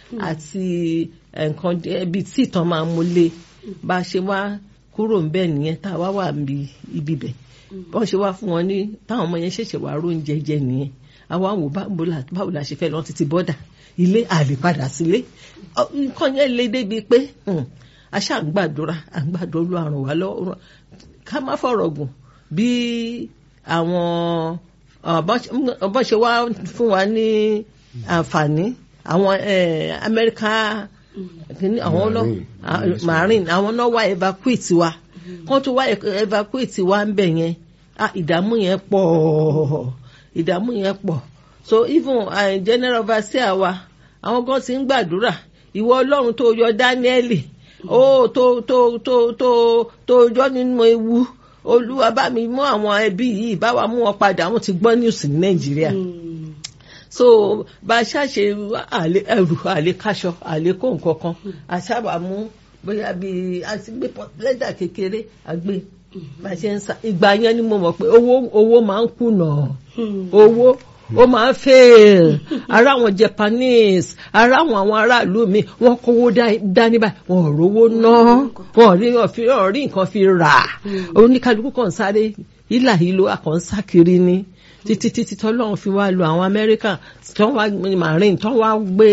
àti nǹkan ibi tí ìtàn máa mú lé bá a ṣe wá kúrò ńbẹ̀ nìyẹn tá a wá wà níbi ibi bẹ̀ bọ́n ṣe wá fún wọn ní táwọn ọmọ yẹn ṣẹ̀ṣẹ̀ wá róúnjẹ jẹ nìyẹn àwa wò báwo la ṣe fẹ́ lọ títí bọ́dà ilé àlè padà sílé nǹkan yẹn lé débi pé a ṣáà ń gbàdúrà à ń gbàdúrà lu àrùn wa lọ́wọ́ ká má fọ̀rọ̀ gùn bí àwọn bọ́n ṣe wá fún wa ní àǹfààní àwọn Amẹ́ríkà àwọn marine àwọn náà wá evacuate wa kán tó wá evacuate wa ń bẹ̀ yẹn ìdààmú yẹn pọ̀ ìdààmú yẹn pọ̀ so even uh, general overseer wa àwọn gan ti ń gbàdúrà ìwọ ọlọ́run tó yọ dáníẹ́lì ó tó tó tó tó tó yọ nínú ewu olúwa bá mi mú àwọn ẹbí yìí bá wa mú wọn padà wọn ti gbọ́ news ní nàìjíríà so bá a ṣàṣe ẹrù àlékáṣọ àlékò nǹkan kan a sábà mú bóyá bíi a ti gbé lẹ́dà kékeré àgbé bá a ṣe ń sa ìgbà yẹn ni mo mọ̀ pé owó owó máa ń kùnà owó ó máa ń fail ara àwọn Japanese ara àwọn àwọn aráàlú mi wọ́n kówó dání báyìí wọ́n ò rówó ná wọ́n rí wọ́n rí nǹkan fi rà oníkálukú kan sáré ìlà ìlò àkànṣá kiri ni títí títí tọ́lọ́run fi wá lo àwọn Amẹ́ríkà tó wá marine tó wá gbé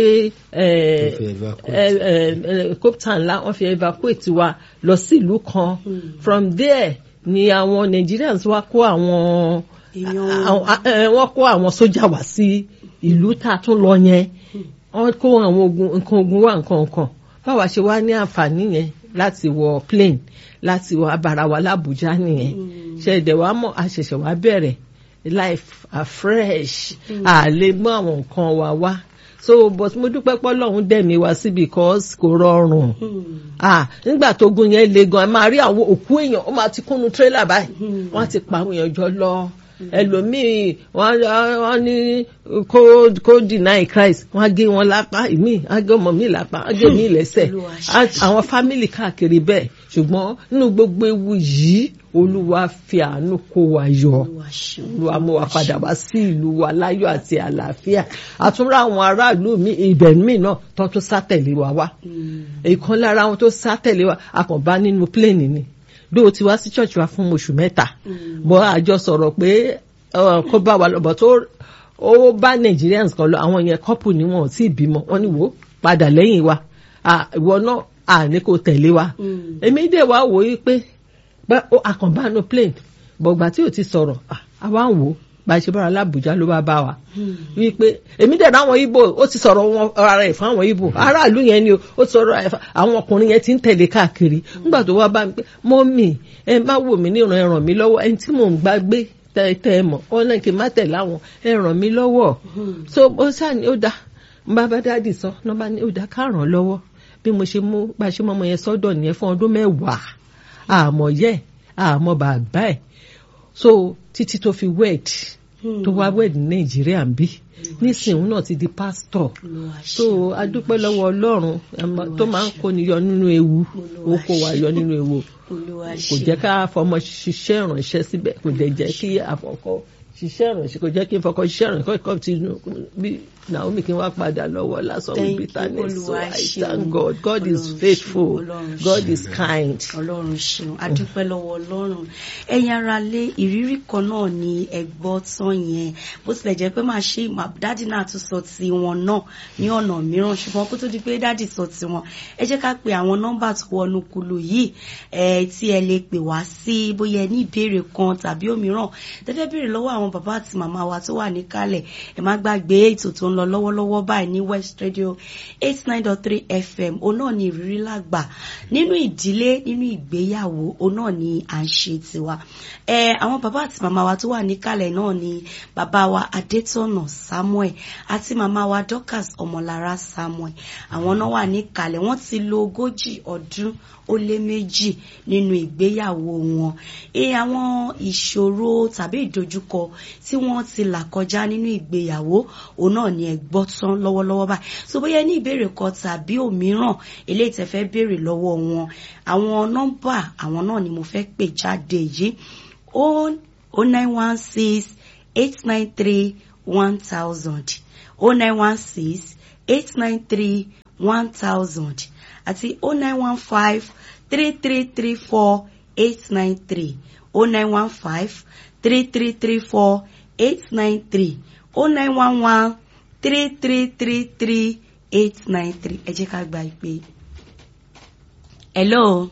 copter ńlá wọ́n fi evacuate wa lọ sí ìlú kan from there ni àwọn Nigerians wá kó àwọn wọ́n kó àwọn sójà wá sí ìlú tá a tún lọ yẹn wọ́n kó àwọn ogun nǹkan ogun wá nǹkan nǹkan báwa ṣe wá ní àǹfààní yẹn láti wọ plane láti wọ abara wa l'Abuja nìyẹn ṣẹ̀dẹ̀ wá mọ̀ àṣẹ̀ṣẹ̀ wá bẹ̀rẹ̀ life afresh a lè mú àwọn nǹkan wa wá so but mo dúpẹ́ pé Ọlọ́run dẹ̀mí wá sí because kò rọrùn ah nígbà tó gun yẹn le gan ẹ máa rí àwọn òkú èèyàn ó máa ti kúnnu tírélà báyìí wọ́n ti pa àwọn èèyàn jọ lọ ẹlòmíì wọ́n ní kó kó deny Christ wọ́n á gé wọn lápá ìmíì á gé ọmọ mi lápá á gé mi lẹ́sẹ̀ àwọn fámìlì káàkiri bẹ́ẹ̀ ṣùgbọ́n nínú gbogbo ewu yìí olúwa fi àánú kó wa yọ olúwa mú wa padà wá sí ìlú wa láyọ̀ àti àlàáfíà àtúnrà àwọn aráàlú mi ibẹ̀ míì náà tó tún sá tẹ̀lé wa wá ìkan lára àwọn tó sá tẹ̀lé wa akànbá nínú pléènì ni bí o ti wá sí church wa fún oṣù mẹ́ta bọ́ àjọ sọ̀rọ̀ pé kó bá wa lọ́bọ̀ tó ó bá Nigerians kan lọ àwọn yẹn couple ni wọn ò tí ì bímọ wọn ni wò padà lẹ́yìn wa ìwọ náà à ní kò tẹ̀lé wa èmi dẹ̀ wá wò ó pé àkànbánu plane bọ̀gbà tí ò ti sọ̀rọ̀ àwa ń wò ó bá a ṣe bára lábùjá ló bá bá wa wípé èmi dẹ̀ ráwọn ibo ó ti sọ̀rọ̀ wọn ara ẹ̀ fún àwọn ibo aráàlú yẹn ni ó sọ̀rọ̀ àwọn ọkùnrin yẹn ti ń tẹ̀lé káàkiri nígbà tó wá bá mi pé mọ́mì ẹ má wò mí níran ẹ ràn mí lọ́wọ́ ẹni tí mò ń gbá gbé tẹ ẹ mọ̀ ọ́n náà kì í má tẹ̀ láwọn ẹ ràn mí lọ́wọ́ so ó sàní ó dá bá bá dáàdì sọ náà bá ní ó dá ká ràn lọ́wọ́ bí mo ṣe mú bá a ṣe mọ́ ọmọ yẹn sọ́dọ̀ nìyẹn fún ọdún mẹ́wàá àmọ́ yẹ àmọ́ bàbá ẹ̀ so títí tó fi wed tó wá wed ní nàìjíríà ń bí nísìnyí náà ti di pásítọ̀ so adúpẹ́ lọ́wọ́ ọlọ́run tó máa ń kóni yọ nínú ewu ó kó wa yọ nínú ewu kò jẹ́ ká fọmọ ṣiṣẹ́ ìrànṣẹ́ síbẹ̀ kò dẹ̀ jẹ́ kí àfọkọ́ ṣiṣẹ́ ìrànṣẹ́ kò jẹ́ kí n fọkọ ṣiṣẹ́ ìrànṣẹ́ kọ́ ti bí Naomi kí n wá padà lọ́wọ́ lásán with bitterness so I thank God God is faithful God is kind. Ọlọ́run ṣeun adúpẹ́ lọ́wọ́ Ọlọ́run ẹ̀yin ara lé ìrírí kan náà ni ẹ̀gbọ́ tán yẹn bó tilẹ̀ jẹ́ pé máa ṣe dádì náà tún sọ ti wọn náà ní ọ̀nà mìíràn ṣùgbọ́n kó tó di pé dádì sọ ti wọn ẹ jẹ́ ká pe àwọn nọ́mbà tó wọnú kulu yìí tí ẹ lè pè wá sí bóyá ẹ ní ìbéèrè kan tàbí òmíràn tẹ́fẹ́ béèrè lọ́wọ́ àwọn bàbá àti màmá wa tó wà níkàlẹ̀ ẹ má gbàgbé ètò tó ń lọ lọ́wọ́lọ́wọ́ báyìí ní West Radio eight nine dot three FM òun náà ni ìrírí làgbà nínú ìdílé nínú ìgbéyàwó òun náà ni à ń ṣe tiwa ẹ àwọn bàbá àti màmá wa tó wà níkàlẹ̀ náà ni bàbá wa Adétọ̀nà Samuel àti màmá wa Dorcas Ọmọlára Samuel àwọn náà wà níkàlẹ̀ wọ́n ti lo ogójì ọdún ó lé méjì nínú ìgbéyàwó wọn ẹ àwọn ìṣòro tàbí ìdojúkọ tí wọ́n ti là kọjá nínú ìgbéyàwó òun náà ni ẹ gbọ́ tán lọ́wọ́lọ́wọ́ báyìí so bóyá ní ìbéèrè kan tàbí òmíràn eléyìí tẹ́ fẹ́ béèrè lọ́wọ́ wọn àwọn nọ́mbà àwọn náà ni mo fẹ́ pè jáde yìí o nine one six eight nine three one thousand o nine one six eight nine three one thousand àti o nine one five three three three four eight nine three o nine one five three three three four eight nine three o nine one one three three three three eight nine three ẹ jẹ́ ká gba ìpè. hello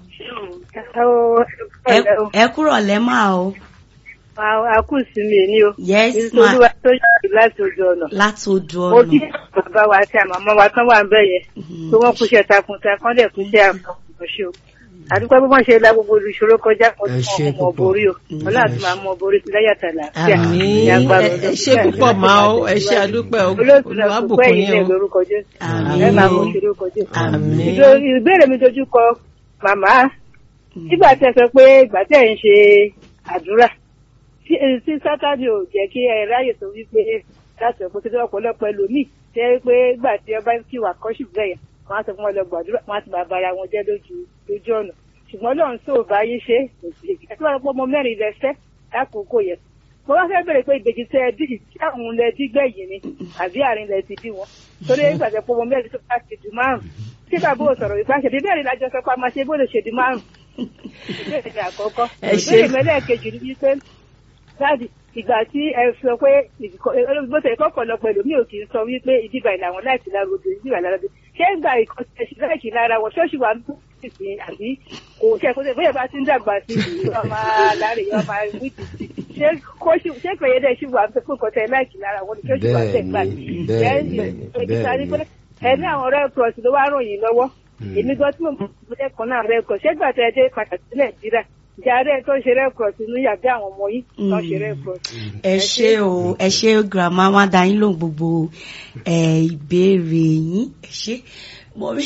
ẹ kúrọ̀ lẹ́mà o. Àkùsí mi ni o. yes ma Nítorí wa tó yàtọ̀ láti ojú ọ̀nà. láti odò Mo kí ọ̀nà. bàbá wa àti àmàmọ́ wa tán wà ń bẹ̀ yẹn. Tí wọ́n kúṣẹ́ takuntakun dẹ̀ kúṣẹ́ àkànṣe o. Àdúgbò bí wọ́n ṣe la gbogbo olùṣòro kọjá kan Ẹ tí ṣé wọ́n mọ̀ púpọ̀. borí o. Wọ́n láti máa mọ borí ti láyàtà làáfíà. àmì Ní agbára ẹ Ọlọ́run. ṣe púpọ̀ máa ó ẹ ṣe àdúpẹ́ o Olóòtú náà kò olùwàbùkún pẹ́ yìí yín ní o lórúkọ Jésù. Àmín. Ẹ máa mọ òṣèré orúkọ Jésù. àmì Ìdó- Ìbéèrè mi dojú kọ màmá nígbà tí ẹ sọ pé ìgbà tí ẹ ń ṣe àdúrà tí tí sátani ò jẹ́ kí ẹ ráyè tó wípé láti ọ̀pọ̀ títí ọ̀pọ̀lọpọ̀ ẹlòmíì tẹ́ pé ìgbà tí ẹ bá ń kí wà kọ́ṣù bẹ́yẹn wọ́n á sọ fún wọn lọ gbàdúrà wọ́n á ti máa bara wọn jẹ́ lójú lójú ọ̀nà ṣùgbọ́n lọ́run tó bá yé ṣe kò sí èyí tí wọ́n pọ́ ọmọ mẹ́rin lẹ fẹ́ lákòókò yẹn mo wá fẹ́ bèrè pé ìbejì tẹ ẹ dì tí àwọn lẹ dí gbẹ̀yìn ni àbí àárín lẹ ti bí wọn torí ìgbà tẹ pọ́ ọmọ mẹ́rin tó bá ti dùn márùn tí bàbá ò sọ̀rọ̀ ìfà ṣèdí bẹ́ẹ̀ ni lájọ sọ pé a máa ṣe bó lè ṣèdí márùn ìbéèrè ni àkọ́kọ́ Ẹ ṣé. ìbéèrè mẹ́lẹ́ẹ̀kejì ni wípé dáàdì ìgbà tí ẹ sọ pé bó ṣe kọ́kọ́ lọ pẹ̀lú mi ò kì í sọ wípé ìdíbà ìlànà láti lára obìnrin ìdíbà lára obìnrin ṣé ń gba ìkan ẹ̀sìn láìkì lára wọn ṣọ́ọ̀ṣì wà ní ìsìn àbí kò ṣe kó ṣe bóyá bá ti ń dàgbà sí i yóò máa láre yóò máa wí títí ṣé kó ṣì ṣé pèyẹ dẹ̀ ṣì wà fún nǹkan tẹ láìkì lára wọn ni ṣọ́ọ̀ṣì wà tẹ̀ gbà Bẹ́ẹ̀ni, bẹ́ẹ̀ni, bẹ́ẹ̀ni. ẹ ní àwọn red cross ló wá ràn yín lọ́wọ́ Mm. èmi gan tí mo mọ̀ lẹ́kọ̀ọ́ náà red cross ṣé gbà tẹ ẹ dé pàtàkì sí nàìjíríà ìjà rẹ tó ń ṣe red cross inú yàgbé àwọn ọmọ yìí tó ń ṣe red cross. ẹ ṣé o ẹ ṣé grandma wá dá yín lóhùn gbogbo ẹ ìbéèrè yín ẹ ṣé mo rí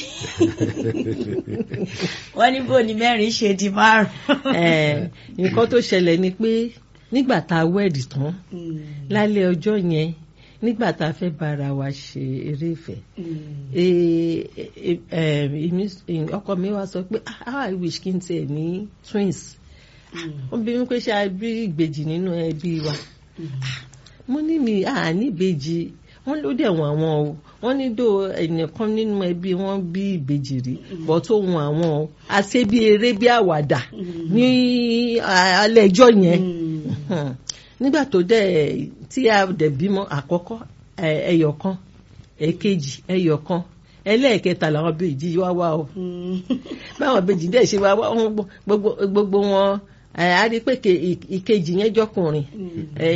wọn ní bò ní mẹ́rin ṣe di márùn. ẹ nǹkan tó ṣẹlẹ̀ ni pé nígbà tá a wẹ́ẹ̀dì tán lálẹ́ ọjọ́ yẹn nígbà tá a fẹ́ bára wa ṣe eré ìfẹ́ eh, eh, eh, èmi- eh, ọkọ mi wá sọ pé "Ah, how i wish kí n tiẹ̀ ní twins wọ́n bí mi pé ṣe a bí ìbejì nínú ẹbí wa mo ní mi à ní ìbejì wọ́n ló dẹ̀ wọ́n àwọn o wọ́n ní dò ẹnìkan nínú ẹbí wọn bí ìbejì rí bọ́ tó wọn àwọn o àṣẹ bí eré bí àwàdà ní ah, alẹ́ ẹjọ́ yẹn Hmm. nígbà tó dẹ̀ tí a dẹ̀ bímọ àkọ́kọ́ ẹ- ẹyọ kan èkejì ẹyọ kan ẹlẹ́ẹ̀kẹta làwọn bèjì wá wá o báwọn bèjì dẹ̀ ṣe wá wá wọn gbọ́- gbogbo gbogbo wọn ẹ, a rí i pé ke- ì- ìkejì yẹn jọkùnrin ẹ,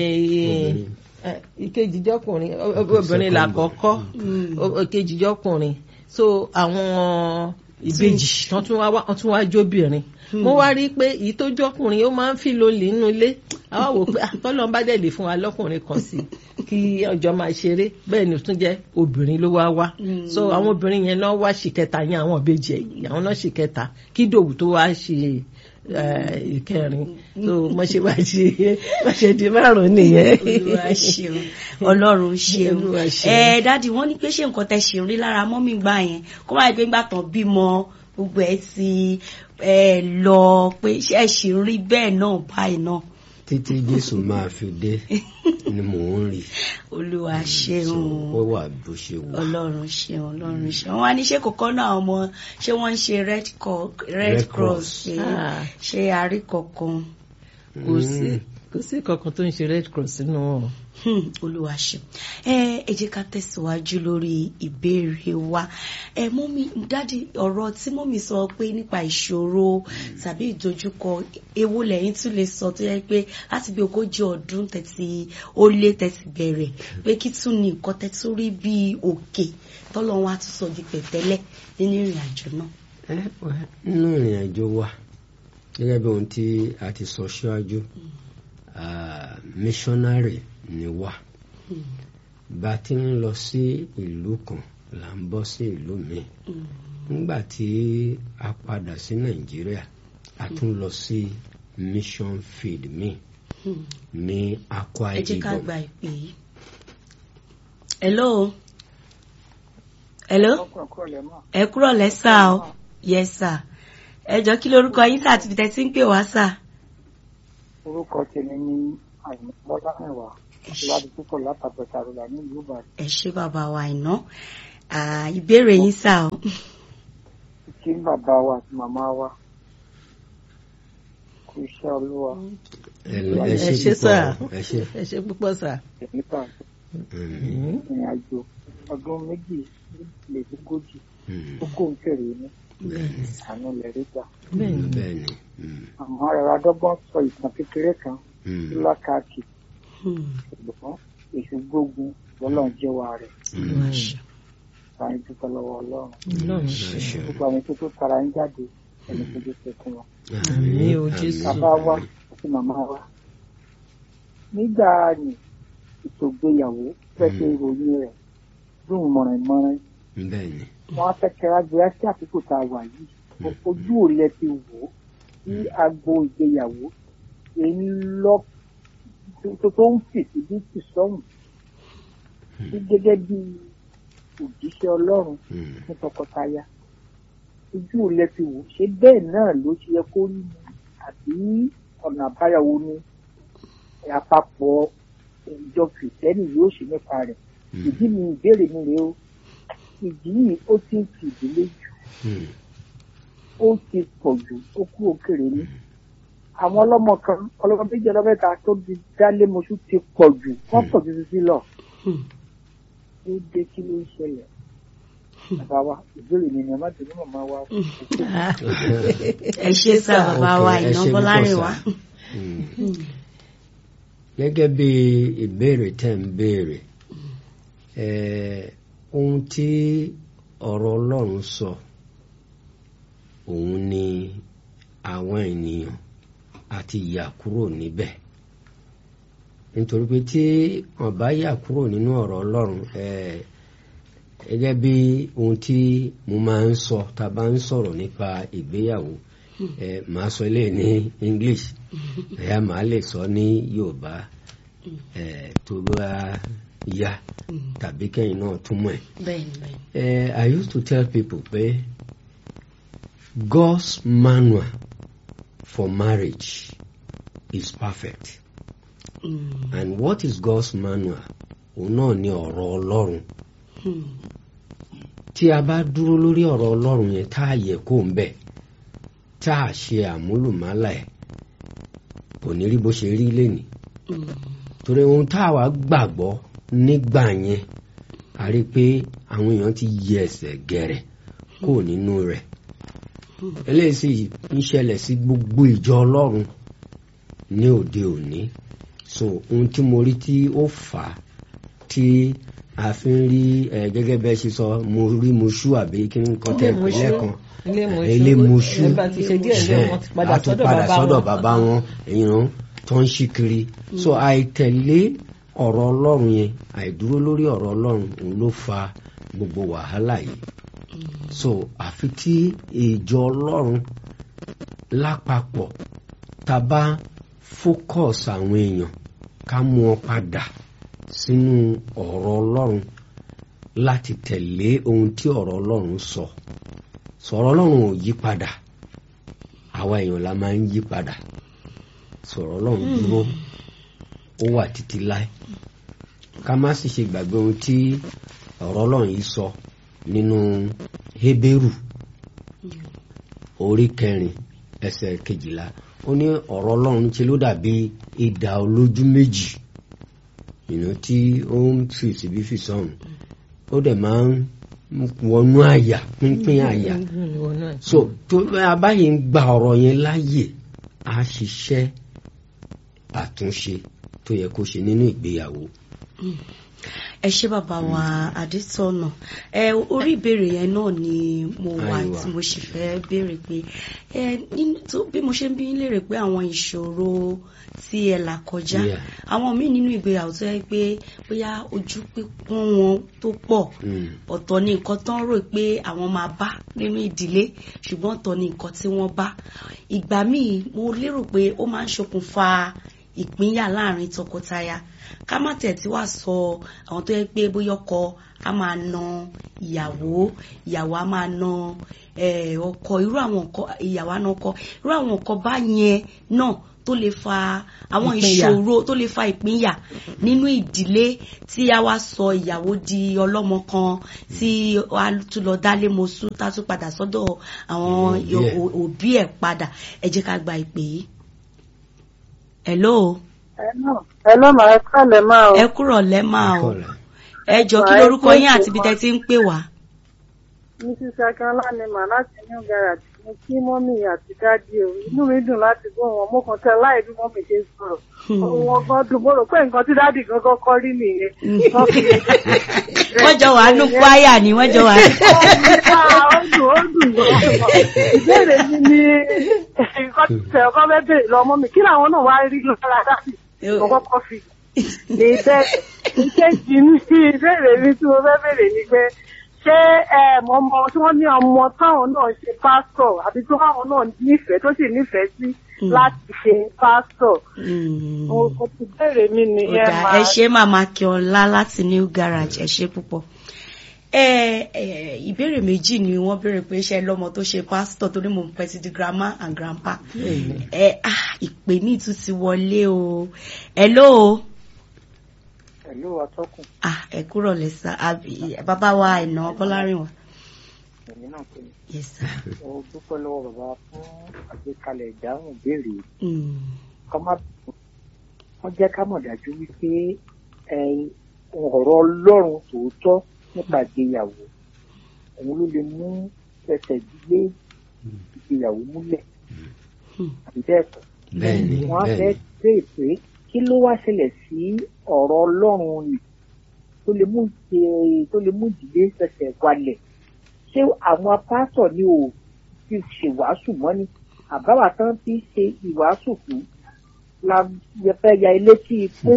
ẹ, ìkejì jọkùnrin ọ- ọ- obìnrin làkọ́kọ́ o- ìkejì jọkùnrin so àwọn ìbejì wọn tún wá wá- wọn tún wá jóbìnrin mo wá rí i pé èyí tó jọkùnrin ó máa ń fi lólè nínú ilé àwa wò pé àtọ́lọ́n bá dẹ̀ lè fún wa lọ́kùnrin kan sí i kí ọjọ́ máa ṣeré bẹ́ẹ̀ ni ó tún jẹ́ obìnrin ló wá wá so àwọn obìnrin yẹn náà wá ṣìkẹta yẹn àwọn ìbejì ẹ̀yìn àwọn náà ṣìkẹta kí dòwú tó wá ṣe eh, ìkẹrin so mo ṣe wá ṣe mo ṣe di márùn nìyẹn. olúwa ṣeun ọlọ́run ṣeun Olúwa ṣeun. ẹ dádì wọ́n ní pé ṣé nǹkan tẹ́ ṣe ń rí lára mọ́mí gbà yẹn kó máa gbé gbà tán bímọ gbogbo ẹ ti ẹ lọ pé ṣé ẹ ṣì ń rí bẹ́ẹ̀ náà báyìí náà títí jésù máa fi dé ni mò ń rí olúwa so ṣeun ó wà bó ṣe wà ọlọ́run ṣeun ọlọ́run ṣeun wọ́n á ní ṣé kòkó náà ọmọ ṣé wọ́n ń ṣe red, co- red Red cross Cross. ṣe Ah. ṣe àrí kankan kò sí kò sí kankan tó ń ṣe red cross nínú wọn. Hmm, olúwa ṣeun ẹ ẹ jẹ́ ká tẹ̀síwájú lórí ìbéèrè wa ẹ mọ́mí dádì ọ̀rọ̀ tí mọ́mí sọ pé nípa ìṣòro tàbí ìdojúkọ ewu lẹ́yìn tún lè sọ tó yẹ pé láti bí ogójì ọdún tẹ̀sí ó lé tẹ̀sí bẹ̀rẹ̀ pé kí tún ní nǹkan tẹ̀sí rí bí òkè tọ́lọ́run á tún sọ di pẹ̀tẹ́lẹ̀ nínú ìrìn àjò náà. ẹ wẹ nínú ìrìn àjò wa gẹ́gẹ́ bí ohun tí a ti sọ síwájú ah, missionary ni wá bá a ti ń lọ sí ìlú kan là ń bọ́ sí ìlú míì nígbà tí a padà sí nàìjíríà a tún lọ sí mission field míì Hmm. ní Akwa ẹ jẹ́ ká Ibom gba ìpè yìí. hello hello ẹ kúrọ̀ lẹ́sà o yes sir ẹ jọ kí lorúkọ yín sà àti ibi tẹ́ ti ń pè wá sà. orúkọ tèmi ní àyìnbọ́lá mẹ́wàá Ẹ ṣé. ìwádìí púpọ̀ látàbẹ̀tà rọ̀là nílùú ìbàdàn. ẹ ṣé bàbá wa iná Ah, ìbéèrè yín sà o. kí bàbá wa àti màmá wa kú iṣẹ́ olúwa ẹ ẹ ṣe ṣe sà púpọ̀ ẹ ṣe. ẹ ṣe púpọ̀ sà. nípa Mm, ìrìn àjò ọdún méjì lè ogójì mm, tó kó ń kéré ní àánú lẹ̀ rí gbà. bẹ́ẹ̀ni bẹ́ẹ̀ni. mm, àmọ́ rárá dọ́gbọ́n sọ ìtàn kékeré kan mm, lákàkì Hmm. ṣùgbọ́n èṣù gbógun lọ́lọ́run jẹ́wọ́ rẹ̀ mm. báyìí dúpẹ́ lọ́wọ́ ọlọ́run Ọlọ́run Ẹ ṣe. gbogbo àwọn tó tó tara ń jáde ẹni tó tó ṣe fún wọn. Àmín o, Jésù. bàbá wa àti màmá wa nígbà ní ètò ìgbéyàwó fẹ́ ṣe ìròyìn rẹ̀ lóhùn mọ̀rìnmọ́rin bẹ́ẹ̀ni. wọn á fẹ́ kẹ́ra gbé sí àkókò tá a wà yìí ojú ò lẹ ti wò ó sí agbo ìgbéyàwó èyí lọ tó tó ń fèsì bí ti sọ́hùn sí gẹ́gẹ́ bí òjíṣẹ́ ọlọ́run Mm, fún tọkọtaya ojú ò lẹ ti wò ó ṣé bẹ́ẹ̀ náà ló ṣe yẹ kó rí ni àbí ọ̀nà àbáyọwò ni àpapọ̀ ìjọ kìrìtẹ́nì yóò ṣe nípa rẹ̀ mm, ìdí mi ìbéèrè mi rèé o ìdí yìí ó ti ń fi ìdílé jù mm, ó ti pọ̀ jù ó kú òkèrè ní. àwọn ọlọ́mọ kan ọlọ́mọ méjì ọlọ́mẹ́ta tó di dálé moṣú ti pọ̀ jù wọ́n pọ̀ jù títí lọ. Hmm. ó dé kí ló ń ṣẹlẹ̀. bàbá wa ìbéèrè mi ni ẹ má tẹ̀lé màmá wa. ẹ ṣe sà bàbá wa Okay, ẹ iná ṣe bọ́lárìn púpọ̀ wa. sà. Mm. gẹ́gẹ́ bí ìbéèrè tẹ̀ ń béèrè eh, ohun tí ọ̀rọ̀ ọlọ́run sọ òun ni àwọn ènìyàn àti yà kúrò níbẹ̀ nítorí pé tí wọ́n bá yà kúrò nínú ọ̀rọ̀ ọlọ́run eh, gẹ́gẹ́ bí ohun tí mo máa ń sọ tá a bá ń sọ̀rọ̀ nípa ìgbéyàwó eh, màá sọ eléyìí ní English ẹ̀yà màá lè sọ ní Yorùbá eh, tó bá yá tàbí kẹ́yìn náà túmọ̀ ẹ̀. bẹ́ẹ̀ni bẹ́ẹ̀ni. Eh, I used to tell people pé God's manual for marriage is perfect Hmm. and what is God's manual òun náà ni ọ̀rọ̀ Ọlọ́run Hmm. tí a bá dúró lórí ọ̀rọ̀ Ọlọ́run yẹn tá a yẹ kó ń bẹ̀ tá a ṣe àmúlùmálà ẹ̀ kò ní rí bó ṣe rí lénìí Hmm. torí ohun tá a wá gbàgbọ́ nígbà yẹn a rí i pé àwọn èèyàn ti yí ẹsẹ̀ gẹ̀rẹ̀ kó nínú rẹ̀ eléyìí sì ń ṣẹlẹ̀ sí gbogbo ìjọ Ọlọ́run ní òde òní so ohun tí mo rí tí ó fà á tí a fi ń rí ẹ gẹ́gẹ́ bẹ́ẹ̀ ṣe sọ mo rí mo ṣú àbí kí n kọ́ tẹ́ Ilé ìpínlẹ̀ Mosú. kan Ilé Mosú. ilé Mosú Ẹ bá ti ṣe díẹ̀ ní wọn ti padà a tún sọ́dọ̀ padà bàbá sọ́dọ̀ wọn. bàbá wọn èèyàn tó ń ṣí kiri so àìtẹ̀lé ọ̀rọ̀ Ọlọ́run yẹn àìdúró lórí ọ̀rọ̀ Ọlọ́run òun ló fa gbogbo wàhálà yìí so àfi tí ìjọ Ọlọ́run lápapọ̀ tá a bá focus àwọn èèyàn ká mú wọn padà sínú ọ̀rọ̀ Ọlọ́run láti tẹ̀lé ohun tí ọ̀rọ̀ Ọlọ́run sọ sọ̀rọ̀ Ọlọ́run ò yí padà àwa èèyàn la máa ń yí padà sọ̀rọ̀ Ọlọ́run dúró ó wà títí láé ká má sì ṣe gbàgbé ohun tí ọ̀rọ̀ Ọlọ́run yìí sọ nínú Hébérù orí kẹrin ẹsẹ̀ kejìlá ó ní ọ̀rọ̀ Ọlọ́run ṣe ló dàbí idà olójú méjì ìnú tí ó ń fi síbí fi sọ̀hún ó dẹ̀ máa ń wọnú àyà pínpín àyà so tó a báyìí ń gba ọ̀rọ̀ yẹn láàyè á ṣiṣẹ́ àtúnṣe tó yẹ kó ṣe nínú ìgbéyàwó. ẹ ṣé bàbá wa adétọ̀nà ẹ orí ìbéèrè yẹn náà ni mo wà Àìwá. tí mo sì fẹ́ béèrè pé ẹ nínú tó bí mo ṣe ń bí yín léèrè pé àwọn ìṣòro tí ẹ là kọjá Yeah. àwọn míì nínú ìgbéyàwó tó yẹ pé bóyá ojú pípọ́n wọn tó pọ̀ Mm. ọ̀tọ̀ ni nǹkan tán rò pé àwọn máa bá nínú ìdílé ṣùgbọ́n ọ̀tọ̀ ni nǹkan tí wọ́n bá ìgbà míì mo lérò pé ó máa ń ṣokùnfà ìpínyà láàrin tọkọtaya ká má tẹ̀ tí wàá sọ àwọn tó yẹ pé bóyá ọkọ á máa na ìyàwó ìyàwó á máa na eh, ọkọ irú àwọn nǹkan ìyàwó á na ọkọ irú àwọn nǹkan bá yẹn náà tó tó lè fa àwọn Ìpínyà. ìṣòro tó lè fa ìpínyà nínú ìdílé tí a wá sọ ìyàwó di ọlọ́mọ kan tí a tún lọ dálé mosú tá a tún padà sọ́dọ̀ àwọn Òbí ẹ̀. o- òbí ẹ̀ padà ẹ jẹ́ ká gba ìpè yìí. hello ẹ lọ́ màá kálẹ̀ máa o. ẹ kúrò lẹ́mà o Kọ́lá. ẹ jọ kí Wàá lorúkọ yín kó àti ibi tẹ́ ti ń pè wá. mrs akínọlá ni mà láti new garage mo kí mọ́mì àti dáàdi o inú mi dùn láti gbọ́ wọn mo kàn tẹ láì bí mọ́mì ṣe sọ̀rọ̀ ohun ọgbọ́n dùn mo rò pé nǹkan tí dáàdi gangan kọ́ rí nìyẹn. Wọ́n fi- wọ́n jọ wà nù kwaya ni wọ́n jọ wà. Ah, ó dùn ó dùn gan. ìbéèrè mi ni nǹkan tí tẹ̀ ọkọ fẹ́ béèrè lọ́mọ mi kí làwọn náà wá rí lára dáàdi mo kọ́kọ́ fi lè bẹ́ẹ̀ ìkejì ní ìbéèrè mi tí mo fẹ́ béèrè ni pé ṣé ẹ mọ ọmọ tí wọ́n ní ọmọ táwọn náà ṣe pásítọ̀ àbí tí wọ́n náà nífẹ̀ẹ́ tó sì nífẹ̀ẹ́ sí láti ṣe pásítọ̀ Mm. mo kò tí béèrè mi Ó nìyẹn dáa, máa ẹ ṣe màmá kíọlá láti new garage ẹ ṣe púpọ̀. ẹ ẹ ìbéèrè méjì ni wọ́n béèrè pé ṣe lọ́mọ tó ṣe pásítọ̀ torí mo ń pẹ́ ti di grandma and grandpa. ẹ ah ìpè ní ìtú ti wọlé o hello pẹ̀lú atọ́kùn ah ẹ kúrò lẹ́sà àbí bàbá wa ẹ̀nà bọ́lárìn wa. èmi náà pé yes sir. mo dúpẹ́ lọ́wọ́ bàbá fún àgbékalẹ̀ ìdáhùn ìbéèrè Mm. kọ́ má wọ́n jẹ́ ká mọ̀ dájú wípé ẹ, ọ̀rọ̀ ọlọ́run tòótọ́ nípa ìgbéyàwó òun ló lè mú ẹsẹ̀ gbígbé ìgbéyàwó múlẹ̀ Hmm. àbí bẹ́ẹ̀ kọ́ bẹ́ẹ̀ni wọ́n á fẹ́ bẹ́ẹ̀ni béèrè pé kí ló wá ṣẹlẹ̀ sí ọ̀rọ̀ ọlọ́run nì tó lè mú ìṣe- tó lè mú ìdílé fẹsẹ̀ walẹ̀ ṣé àwọn pásọ̀ ni ò fi ṣèwàásù mọ́ ni àbáwá tán ti ṣe ìwàásù fún la fẹ́ ya ilé tí ikú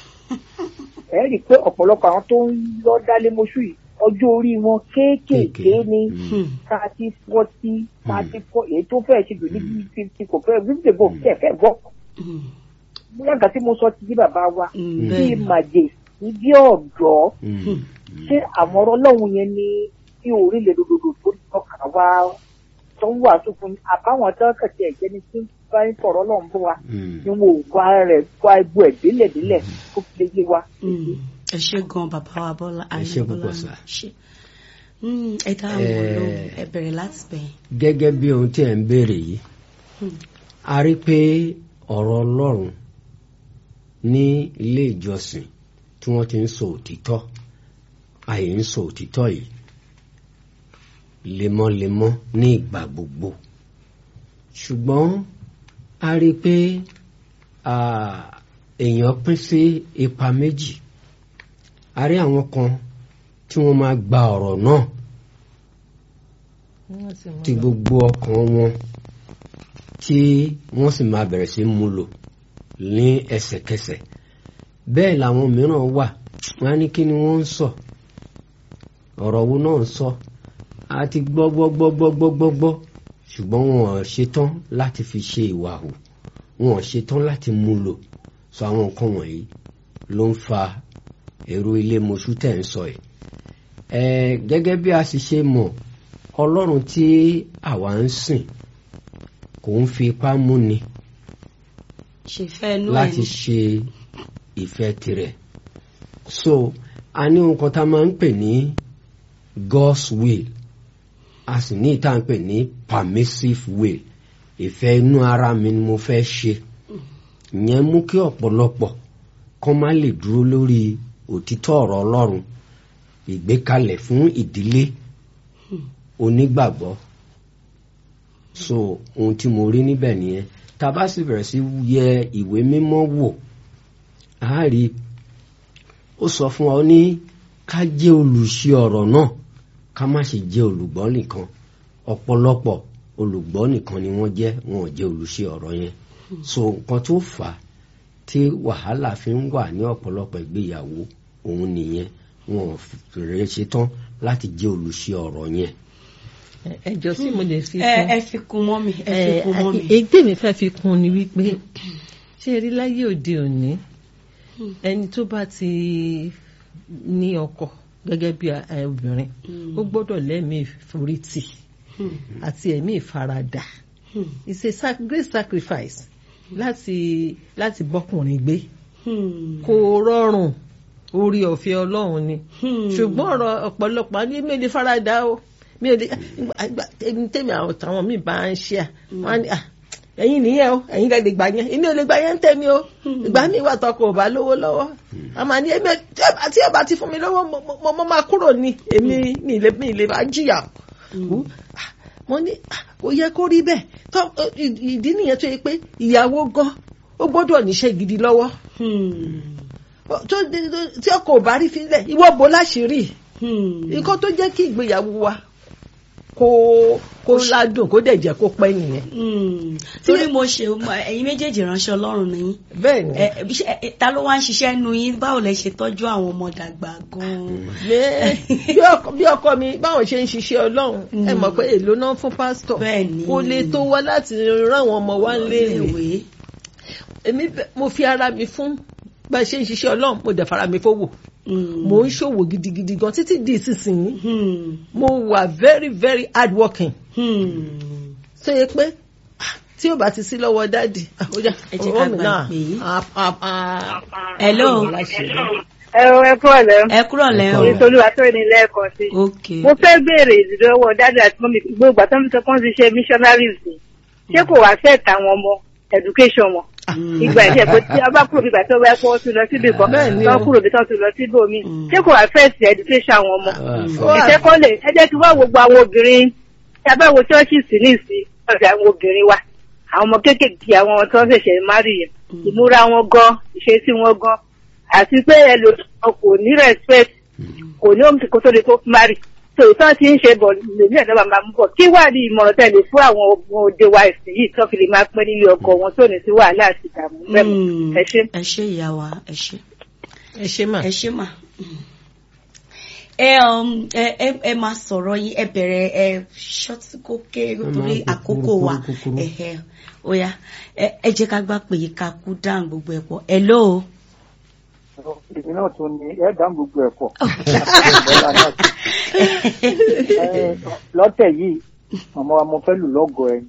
ẹ rí i pé ọ̀pọ̀lọpọ̀ àwọn tó ń lọ dálé mọ́ṣú yìí ọjọ́ orí wọn kéékèèké Kéékèé. ni Hmm. thirty forty thirty four èyí tó fẹ́ẹ̀ ṣe jù ní bíi fifty kò fẹ́ẹ̀ fifty kò fẹ́ẹ̀ fẹ́ẹ̀ gbọ́ Hmm. bóyá nǹkan tí mo sọ ti di bàbá wa Hmm. bíi bẹ́ẹ̀ màjè bí ọ̀dọ́ Mm. ṣé àwọn ọ̀rọ̀ ọlọ́run yẹn ní bí orílẹ̀ dòdòdò tó tọ́ka wá tó ń wàásù fún yín àbáwọn tó kẹ̀kẹ́ ẹ̀jẹ̀ ni tí ń bá ń fọ̀rọ̀ ọlọ́run fún wa Mm. ni wọn ò wá rẹ̀ wá egbò ẹ̀ délẹ̀délẹ̀ kó fi lè yé wa. Mm. ẹ ṣe gan bàbá wa bọ́lá Ẹ ṣé Àyìnbá púpọ̀ Bọ́lá sà. ṣe Mm, ẹ dá àwọn Eh. lóhùn ẹ bẹ̀rẹ̀ láti bẹ̀yìn. gẹ́gẹ́ bí ohun tí ẹ̀ ń béèrè yìí Hmm. a rí pé ọ̀rọ̀ ọlọ́run ní ilé ìjọsìn tí wọ́n ti ń sọ òtítọ́ àyè ń sọ òtítọ́ yìí lemọ́lemọ́ ní ìgbà gbogbo ṣùgbọ́n a rí pé ah, èèyàn pín sí ipa méjì a rí àwọn kan tí wọ́n máa gba ọ̀rọ̀ náà tí gbogbo ọkàn wọn tí wọ́n sì máa bẹ̀rẹ̀ sí mú lò ní ẹsẹ̀kẹsẹ̀ bẹ́ẹ̀ làwọn mìíràn wà wọ́n á ní kí ni wọ́n ń sọ ọ̀rọ̀ wo náà ń sọ a ti gbọ́ gbọ́ gbọ́ gbọ́ gbọ́ gbọ́ gbọ́ ṣùgbọ́n wọn ò ṣetán láti fi ṣe ìwà hù wọn ò ṣetán láti mú lò sọ àwọn nǹkan wọ̀nyí ló ń fa èrò ilé mọṣú tẹ̀ ń sọ yìí ẹ gẹ́gẹ́ bí a sì ṣe mọ̀ ọlọ́run tí àwa ń sìn kò ń fi ipá múni ṣe fẹ́ inú ẹ̀ láti ni. ṣe ìfẹ́ tirẹ̀ so a ní ohun kan tá a máa ń pè ní God's will a sì ní ìta ń pè ní permissive will ìfẹ́ inú ara mi ni mo fẹ́ ṣe ìyẹn mú kí ọ̀pọ̀lọpọ̀ kán má lè dúró lórí òtítọ́ ọ̀rọ̀ Ọlọ́run ìgbékalẹ̀ fún ìdílé onígbàgbọ́ so ohun tí mo rí níbẹ̀ nìyẹn tá a bá sì bẹ̀rẹ̀ sí yẹ ìwé mímọ́ wò á rí ó sọ fún ọ ní ká jẹ́ olùṣe ọ̀rọ̀ náà ká má ṣe jẹ́ olùgbọ́ nìkan ọ̀pọ̀lọpọ̀ olùgbọ́ nìkan ni wọ́n jẹ́ wọn ò jẹ́ olùṣe ọ̀rọ̀ yẹn so nǹkan tó fà á tí wàhálà fi ń wà ní ọ̀pọ̀lọpọ̀ ìgbéyàwó òun nìyẹn wọn ò rẹ̀ ṣetán láti jẹ́ olùṣe ọ̀rọ̀ yẹn. ẹ jọ sí mo lè fi ẹ kún. ẹ fi kún mọ́ mi ẹ fi kún mọ́ mi. èyí tèmi fẹ́ fi kún ni wípé ṣé ẹ rí láyé òde òní ẹni tó bá ti ní ọkọ gẹ́gẹ́ bí ẹ, obìnrin ó gbọ́dọ̀ lẹ́mìí ìforítì Hmm. àti ẹ̀mí ìfaradà Hmm. it's a sac great sacrifice láti láti bọ́kùnrin gbé Hmm. kò rọrùn orí ọ̀fẹ́ ọlọ́run ni Hmm. ṣùgbọ́n ọ̀rọ̀ ọ̀pọ̀lọpọ̀ ní mi ò lè farada o mi ò lè ìgbà- tèmi tèmi àwọn táwọn míì bá ń ṣe à wọn á ní à ẹ̀yin nìyẹn o ẹ̀yin lè gbà yẹn èmi ò lè gbà yẹn ń tẹ̀mí o ìgbà mi wà tọkọ ò bá lówó lọ́wọ́ a máa ní èmi tí ẹ bá- tí ẹ bá ti fún mi lọ́wọ́ mo- mo mo máa kúrò ní èmi mi ì lè mi ì lè bá jìyà o Ah, mo ní ah, ó yẹ kó rí bẹ́ẹ̀ tó ì- ìdí nìyẹn tó yẹ pé ìyàwó gan ó gbọ́dọ̀ níṣẹ́ gidi lọ́wọ́ Hmm. tó tí ọkọ ò bá rí fílẹ̀ ìwọ bò láṣìírí Hmm. nǹkan tó jẹ́ kí ìgbéyàwó wa kó kó ládùn kó dẹ̀ jẹ́ kó pẹ́ nìyẹn. Hmm. torí mo ṣe ẹ̀yin méjèèjì ránṣẹ́ ọlọ́run ni yín bẹ́ẹ̀ ni Ẹ, bí ṣe- ẹ, ta ló wá ń ṣiṣẹ́ nu yín báwo lẹ ṣe tọ́jú àwọn ọmọ dàgbà gan-an. Lé- bí ọkọ bí ọkọ mi báwọn ṣe ń ṣiṣẹ́ ọlọ́run ẹ mọ̀ pé èlò náà fún pásítọ̀ Bẹ́ẹ̀ ni. kò lè tó wá láti rán àwọn ọmọ wa léèrè Iléèwé. èmi bẹ- mo fi ara mi fún bá a ṣe ń ṣiṣẹ́ ọlọ́run mo dẹ̀ fara mi fowó Hmm. mo ń ṣòwò gidigidi gan títí di ìsinsìnyí Hmm. mo wà very very hard working Hmm. tó yẹ pé ah, tí ó bá ti sí lọ́wọ́ dáàdì ah, ó yá, Ẹ jẹ́ ká ọwọ́ mi gbà náà, pé yìí. ah, ah, ah, Hello. ẹ ọ ẹ kúrò lẹ ẹ kúrò lẹ́ o. ìtòlúwa tó ní lẹ́ẹ̀kan sí. ok. mo fẹ́ béèrè ìdílọ́wọ́ dájú àti mọ́mí gbogbo àtọ́ mi sọ pé wọ́n ti ṣe missionaries ni ṣé kò wá fẹ́ tàwọn ọmọ education wọn. Hmm. ìgbà ìṣe pé tí a bá kúrò nígbà tó bá yẹ kó wọ́n tún lọ síbi kan Bẹ́ẹ̀ ni tó o. kúrò bí tó tún lọ síbò mi Mm. ṣé kò wá fẹ́ sí education àwọn ọmọ. Wà. ìṣe kọ́ lè ẹ jẹ́ kí wọ́n wo gbogbo àwọn obìnrin tí a bá wo chọ́ọ̀chì sí ní ìsìn ọ̀sẹ̀ àwọn obìnrin wa àwọn ọmọ kéékèèké àwọn tó ń ṣẹ̀ṣẹ̀ márì yẹn ìmúra wọn gan ìṣesí wọn gan àti pé ẹlòmíràn kò ní respect kò ní òun kò tó lè tó márì tó ìtàn ti ń ṣe bọ̀ lèmi ẹ̀dọ́ máa mú bọ̀ kí wà ní ìmọ̀ràn tẹ̀lé fún àwọn ọmọ òde wa ìsìn yìí tó fi lè máa pẹ́ nílé ọkọ wọn tó ní sí wàhálà àti ìdààmú mẹ́mọ́ Hmm. ẹ ṣe. ẹ ṣé ìyá wa ẹ ṣé. ẹ ṣe mà ẹ ṣé mà. ẹ um, ẹ ẹ ẹ máa sọ̀rọ̀ yín ẹ bẹ̀rẹ̀ ẹ ṣọ́tíkókè nítorí máa kúkúrú, àkókò wa kúkúrú. ẹ̀hẹ̀ ó yá ẹ ẹ jẹ́ ká gbà pé ká kú dáhùn gbogbo ẹ̀ pọ̀ hello. èmi náà tún ní ẹ dá gbogbo ẹ̀ pọ̀ Ẹ, lọ́tẹ̀ yìí màmá wa mo fẹ́ lù lọ́gọ̀ ẹ̀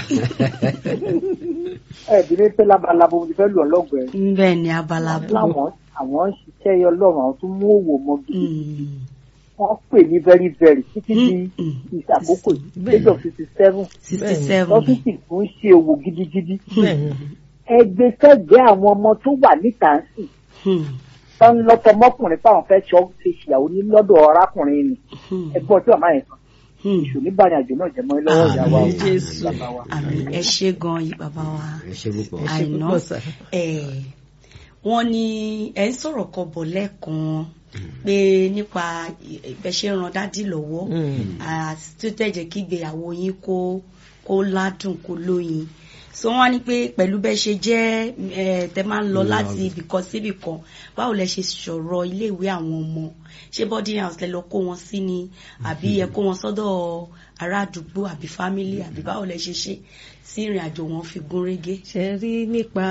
ẹ bí mi pé labalábo mo ti fẹ́ lù ọ́ lọ́gọ̀ ẹ̀ bẹ́ẹ̀ ni abala bò. láwọn àwọn ń ṣiṣẹ́ yọ lọ́rùn àwọn tún mú òwò mọ́ gidi Hmm. wọ́n pè ní very very títí di Mm, mm. ìṣàkókò Bẹ́ẹ̀ age of sixty seven sixty seven. lọ́fíìsì tó ń ṣe òwò gidigidi bẹ́ẹ̀ ni ẹgbẹ́ kẹ́gbẹ́ àwọn ọmọ tó wà níta ń sìn Hmm. tó ń lọ́tọ̀ mọ́kùnrin táwọn fẹ́ ṣọ́ ṣe ṣìyàwó ní lọ́dọ̀ arákùnrin ni Hmm. ẹgbọ́n tí màmá yẹn sọ Hmm. ìṣù nígbàdàn àjò náà jẹmọ́ lọ́wọ́ ìyá wa Àmín, Jésù. bàbá wa. àmín ẹ ṣé gan yìí bàbá wa. ẹ ṣe púpọ̀. ẹ ṣe àìná púpọ̀ sà. ẹ̀ wọ́n ní ẹ̀ ń sọ̀rọ̀ kan bọ̀ lẹ́ẹ̀kan pé nípa ìbẹ̀ṣẹ̀ ran dádì lọ́wọ́ Mm. àti tó tẹ̀jẹ̀ kí ìgbéyàwó yín kó kó ládùn kó lóyin so wọ́n á ní pé pẹ̀lú bẹ́ẹ̀ ṣe jẹ́ ẹ̀ tẹ́ máa ń lọ láti ibìkan síbìkan báwo lẹ ṣe sọ̀rọ̀ iléèwé àwọn ọmọ ṣé boarding house lẹ lọ kó wọn sí ni àbí ẹ kó wọn sọ́dọ̀ ará àdúgbò àbí family àbí báwo lẹ ṣe ṣe sí ìrìn àjò wọn fi gún régé. ṣe rí nípa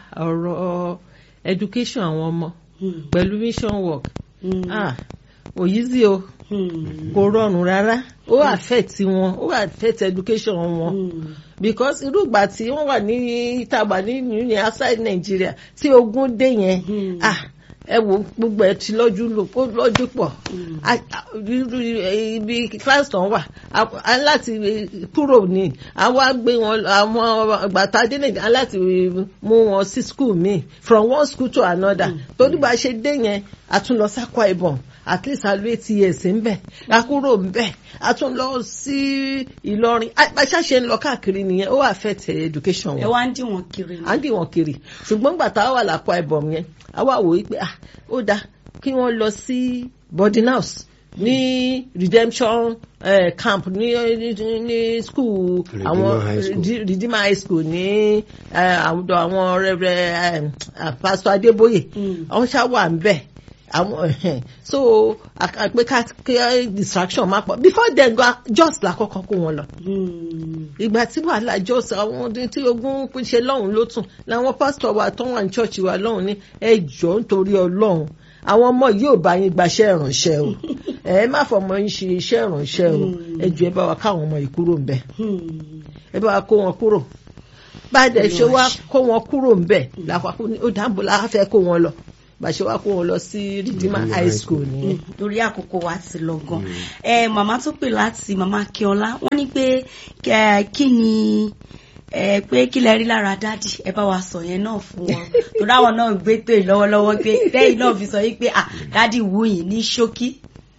ọ̀rọ̀ education àwọn ọmọ Hmm. pẹ̀lú mission work Hmm. ah òyìí o Hmm. kò rọrùn rárá ó affect wọn ó affect education wọn Hmm. because irú ìgbà tí wọ́n wà ní ìtàgbà ní ní outside Nigeria tí ogun dé yẹn Hmm. ah ẹ wo gbogbo ẹ ti lọ́jú lò ó lọ́jú pọ̀ Hmm. A- a- irú ibi class tán wà a a láti kúrò ní àwa gbé wọn àwọn gbàtà dé nàìjíríà láti mú wọn sí school míì from one school to another torí bá a ṣe dé yẹn a tún lọ sákwá ìbọn at least a lo eight years ńbẹ a kúrò ńbẹ a tún lọ sí Ìlọrin àṣà ṣe ń lọ káàkiri nìyẹn ó affect education ẹ wọn wá ń dì wọn kiri ni. à ń dì wọn kiri ṣùgbọ́n gbà tá a wà lápá ẹ̀bọ̀n yẹn a wà wò ó pé ah ó dáa kí wọ́n lọ sí boarding house ní redemption eh, camp ní ní ní school Redeemer àwọn High School. Rede- redeemer high school ní eh, àwùjọ àwọn rẹ̀rẹ̀ pastor Adébóyè Mm. àwọn ṣá wà ń bẹ̀ àwọn ẹ̀hẹ̀n. so àpé ká kí distraction má pọ̀ before then go just la kọ́kọ́ kó wọn lọ Hmm. ìgbà tí wàhálà jọ́sìn àwọn ọdún tí ogun pín ṣe lọ́hùn ló tún làwọn pásítọ̀ wa tó wà ní ṣọ́ọ̀ṣì wa lọ́hùn ní ẹ jọ̀ọ́ nítorí ọlọ́hun àwọn ọmọ yìí ò bá yín gbaṣẹ́ ìrànṣẹ́ o ẹ má fọmọ yín ṣe iṣẹ́ ìrànṣẹ́ o ẹ jọ̀ọ́ ẹ bá wa káwọn ọmọ yìí kúrò ń bẹ̀ Hmm. ẹ bá wa kó wọn kúrò bá a dẹ̀ ṣe wá Olúwa ṣe. kó wọn kúrò ń bẹ̀ làpapọ̀ ní ó dáàbò la fẹ́ kó wọn lọ bá a ṣe wá kó wọn lọ sí Redeemer Redeemer high High school School. nìyẹn. lórí àkókò wa ti lọ gan ẹ màmá tó pè láti màmá Akínọlá wọ́n ní pé kẹ- kí ni ẹ pé kí lẹ rí lára dádì ẹ bá wa sọ yẹn náà fún wọn torí àwọn náà gbé tó yìí lọ́wọ́lọ́wọ́ pé lẹ́yìn náà fi sọ yìí pé ah dádì wù yín ní ṣókí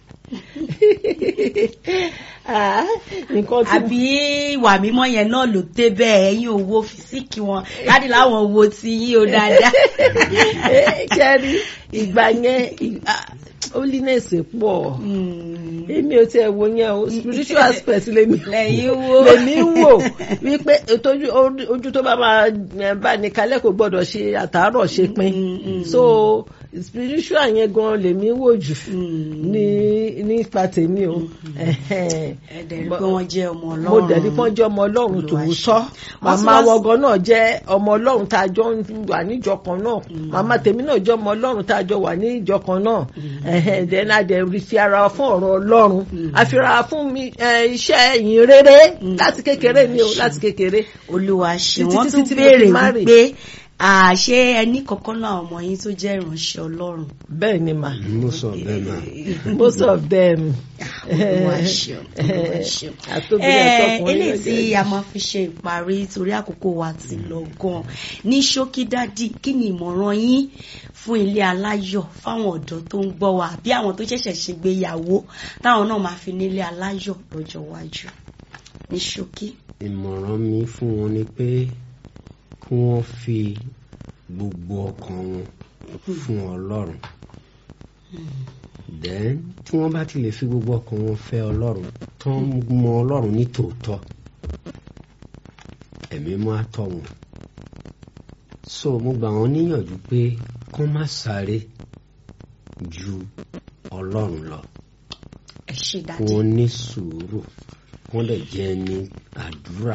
Ah, nǹkan tí àbí ìwà mímọ́ yẹn náà ló dé bẹ́ẹ̀ ẹ̀yin owó fìsíkì wọn dádì láwọn owó tí yín ó dáadáa. kẹ́rí ìgbà yẹn ì- ah, holiness pọ̀ Hmm. èmi ò tiẹ̀ wo yẹn o spiritual aspect lèmi lẹ́yìn wo lèmi ń wò wípé ètòjú ojú tó bá máa eh, bá ní kalẹ̀ kò gbọ́dọ̀ ṣe àtàárọ̀ ṣe pin so spiritual yẹn gan lèmi ń wò jù ní nípa tèmi o Ẹhẹ́n. ẹ̀dẹ̀ rí pé wọ́n jẹ́ ọmọ mo ọlọ́run dẹ̀ ní fọ́n jẹ́ ọmọ ọlọ́run Olúwa tòótọ́ ṣe. màmá Wọ́n sì wá- wọgán náà jẹ́ ọmọ ọlọ́run tá a jọ ń wà níjọ kan náà màmá tèmi náà jẹ́ ọmọ ọlọ́run tá a jọ wà níjọ kan náà ẹ̀hẹ̀n dẹ̀ náà dẹ̀ rí fi ara wa fún ọ̀rọ̀ ọlọ́run àfihàn fún mi eh, iṣẹ́ ìyìn rere láti kékeré ni o láti kékeré olúwa ṣe Títí wọ́n títí tún tí mo béèrè fi marry. wípé àṣé ẹni kankan náà ọmọ yín tó jẹ́ ìránṣẹ́ ọlọ́run bẹ́ẹ̀ ni mà mo sọ bẹ́ẹ̀ náà most of them olúwa ṣe olúwa ṣe. àtòbílẹ̀ Eh, tọkùnrin eléyìí ló tí jẹ́. a máa fi ṣe ìparí torí àkókò wa ti lọ gan ní ṣókí dádì kí ni ìmọ̀ràn yín fún ilé aláyọ̀ fáwọn ọ̀dọ́ tó ń gbọ́ wa àbí àwọn tó ṣẹ̀ṣẹ̀ ṣègbéyàwó táwọn náà máa fi nílé aláyọ̀ lọ́jọ́ iwájú ní ṣókí. ìmọ̀ràn mi fún wọn ni pé kí wọ́n fi gbogbo ọkàn wọn fún ọlọ́run then tí wọ́n bá ti lè fi gbogbo ọkàn wọn fẹ́ ọlọ́run tán mọ ọlọ́run ní tòótọ́ ẹ̀mí mọ́ àtọ̀ wọn so mo gbà wọ́n níyànjú pé kán má sáré ju ọlọ́run lọ ẹ ṣe kí dádì. wọ́n ní sùúrù wọ́n lè jẹ́ ní àdúrà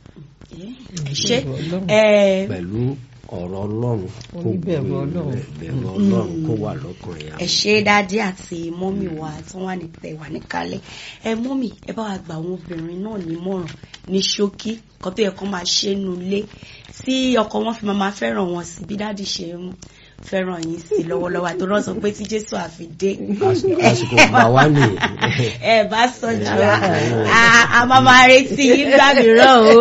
ẹ ṣe ẹ pẹ̀lú ọ̀rọ̀ ọlọ́run kó Oníbẹ̀rù Ọlọ́run. bẹ̀rù ọlọ́run kó wà lọ́kàn ẹ̀yà ẹ ṣe dádì àti mọ́mì wa tí wọ́n wà ní tẹ̀ wà níkàlẹ̀ ẹ mọ́mì ẹ bá wa gba àwọn obìnrin náà nímọ̀ràn ní ṣókí kan tó yẹ kó máa ṣe nu ilé tí ọkọ wọn fi máa máa fẹ́ràn wọn sí bí dádì ṣe ń fẹ́ràn yín sí lọ́wọ́lọ́wọ́ àti rọ́ọ̀sọ pé tí Jésù àfi dé Àsìkò- àsìkò gbà wá nìyẹn ẹ bá sọ jù wá a- a máa máa retí yín gbà mìíràn o.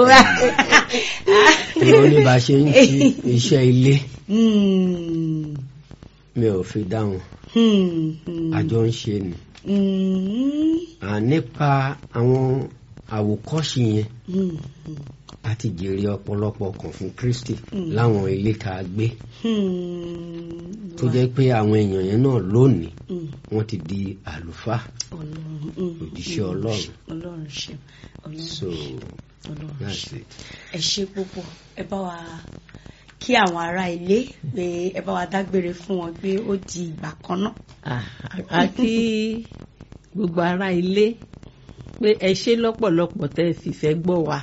ìwọ ní bá a ṣe ń ṣe iṣẹ́ ilé Hmm, mi ò fi dáhùn hmm, hmm, àjọ ń ṣe ni hmm, À, nípa àwọn àwòkọ́ṣe yẹn hmm, a ti jèrè ọ̀pọ̀lọpọ̀ kan fún Kristi láwọn ilé tá a gbé hmm. tó jẹ́ pé àwọn èèyàn yẹn náà lónìí Hmm. wọ́n ti di àlùfáà Ọlọ́run mm, Òjíṣẹ́ mm, Ọlọ́run. Ọlọ́run ṣe Ọlọ́run so Ọlọ́run that's ṣe it. ẹ ṣe púpọ̀ ẹ bá wa kí àwọn ará ilé pé ẹ bá wa dágbére fún wọn pé ó di ìgbà kan náà. Ah, a kí gbogbo ará ilé pé ẹ ṣe lọ́pọ̀lọpọ̀ tẹ́ ẹ fìfẹ́ gbọ́ wa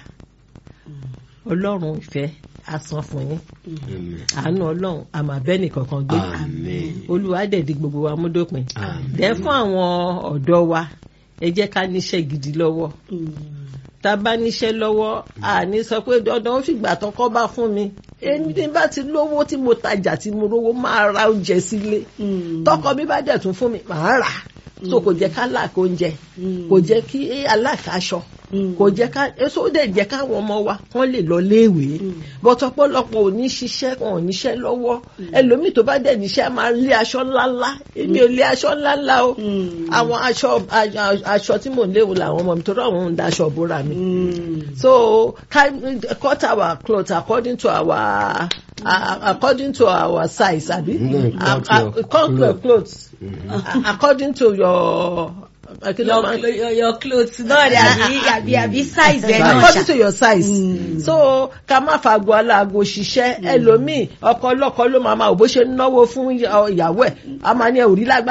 ọlọ́run ìfẹ́ á san fún yín Amen. àánú ọlọ́run àmàbẹ́nì kankan gbé Amen. olúwa dẹ̀ di gbogbo wa mú dópin Amen. dẹ̀ fún àwọn ọ̀dọ́ wa ẹ jẹ́ ká níṣẹ́ gidi lọ́wọ́ tá a bá níṣẹ́ lọ́wọ́ àní sọ pé dandan ó fìgbà tán kọ́ bá fún mi èmi tí n bá ti lówó tí mo tajà tí mo rówó máa ra oúnjẹ sílé tọkọ mi bá dẹ̀ tún fún mi màá rà á so kò jẹ́ ká làkó oúnjẹ kò jẹ́ kí alákàáṣọ kò jẹ́ ká èso dẹ̀ jẹ́ káwọn ọmọ wa kán lè lọ léèwé bọ́tọ̀ pọ̀lọpọ̀ ò ní ṣiṣẹ́ wọn ò níṣẹ́ lọ́wọ́ ẹlòmíì tó bá dẹ̀ níṣẹ́ máa lé aṣọ ńláńlá èmi ò lé aṣọ ńláńlá o àwọn aṣọ aṣọ tí mò ń léwu làwọn ọmọ mi tó rọ àwọn ń daṣọ bóra mi so cut our cloth according to our uh, according to our size abi Mm, uh, cut your uh, cut your cloth. clothes uh, according to your kí ló máa ń- your, your, your clothes náà ni àbí àbí àbí size ẹ náà according to ṣá. your size so ká má fagbọ́ aláàgò ṣiṣẹ́ ẹlòmíì ọkọ ọlọ́kọ ló máa ma ò bó ṣe ń náwó fún ìyàwó ẹ̀ a máa ní ẹ̀rí lágbájá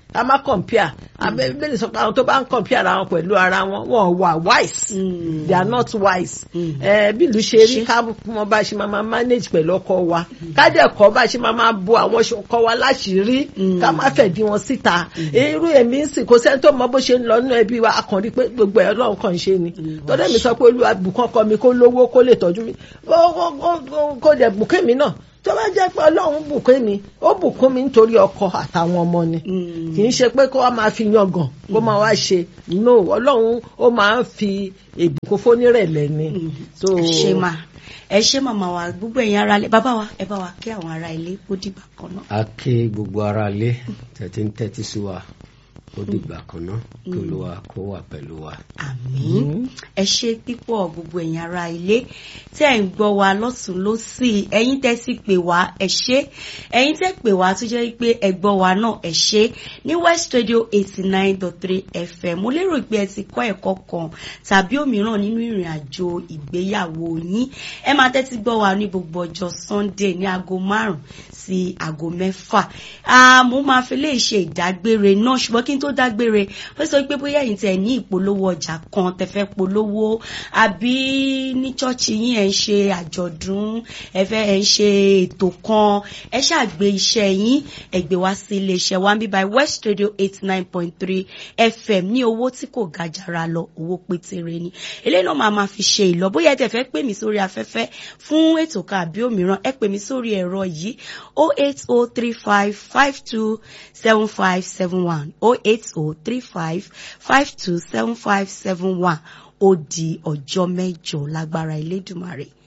ká má compare abẹ́bẹ́lẹ̀ sọ pé àwọn tó bá ń compare ara wọn pẹ̀lú ara wọn wọn wà wise Mm. they are not wise Mm. ẹ bí ìlú ṣe rí ká mọ bá ṣe máa máa manage pẹ̀lú ọkọ wa ká dẹ̀ kọ́ bá ṣe máa máa bo àwọn ọkọ wa láṣìírí Mm. ká má fẹ̀dí wọn síta irú èmi ń sìn kò sẹ́ni tó mọ bó ṣe ń lọ nínú ẹbí wa akànrí pé gbogbo ẹ̀ ọlọ́run kàn ń ṣe ni tọ́lá mi sọ pé olúwa bùkún ọkọ mi kó lówó kó lè tọ́jú mi Ó- ó- ó- ó- kó dẹ̀ bùkún mi náà tó bá jẹ́ pé ọlọ́run bùkún mi ó bùkún mi nítorí ọkọ àtàwọn ọmọ ni Mm. kì í ṣe pé kó wá máa fi yangàn kó máa wá ṣe no ọlọ́run ó máa ń fi ìbùkún fónírẹ̀lẹ̀ ni. So, ṣe máa ẹ ṣe màmá wa gbogbo ẹ̀yin ara ilé bàbá wa ẹ bá wa kí àwọn ará ilé ó dìgbà kan náà. a ké gbogbo ara lé tẹ̀tí ń tẹ́tí sí wa ó dìgbà kan náà kí olúwa kó wà pẹ̀lú wa. àmín ẹ ṣe pípọ̀ gbogbo ẹ̀yin ará ilé tí ẹ̀ ń gbọ́ wa lọ́tún lọ́sì ẹ̀yin tẹ́ sì pè wá ẹ ṣé ẹ̀yin tẹ́ pè wá tó jẹ́ pé ẹ gbọ́ wa náà ẹ ṣé ní West Radio eighty nine dot three FM mo lérò pé ẹ ti kọ́ ẹ̀kọ́ kan tàbí òmíràn nínú ìrìn àjò ìgbéyàwó yín ẹ máa tẹ́tí gbọ́ wa ní gbogbo ọjọ́ Sunday ní aago márùn-ún sí aago mẹ́fà Ah, mo máa fi lè ṣe ìdágbére náà ṣùgbọ́n kí n tó dágbére ó sọ pé bóyá ẹ̀yin tẹ̀ ní ìpolówó ọjà kan tẹ́ fẹ́ polówó àbí ní ṣọ́ọ̀ṣì yín ẹ̀ ń ṣe àjọ̀dún ẹ fẹ́ ẹ̀ ń ṣe ètò kan ẹ ṣàgbé iṣẹ́ yín ẹ gbé wá sí iléeṣẹ́ wa bí by West Radio eight nine point three FM ní owó tí kò ga jàrà lọ owó pétéré ni eléyìí náà máa ma fi ṣe ìlọ bóyá ẹ tẹ̀ fẹ́ pè mí sórí afẹ́fẹ́ fún ètò kan àbí òmíràn ẹ pè mí sórí ẹ̀rọ yìí o eight o three five five two seven five seven one o eight o three five five two seven five seven one ó di ọjọ́ mẹ́jọ lágbára Elédùmarè.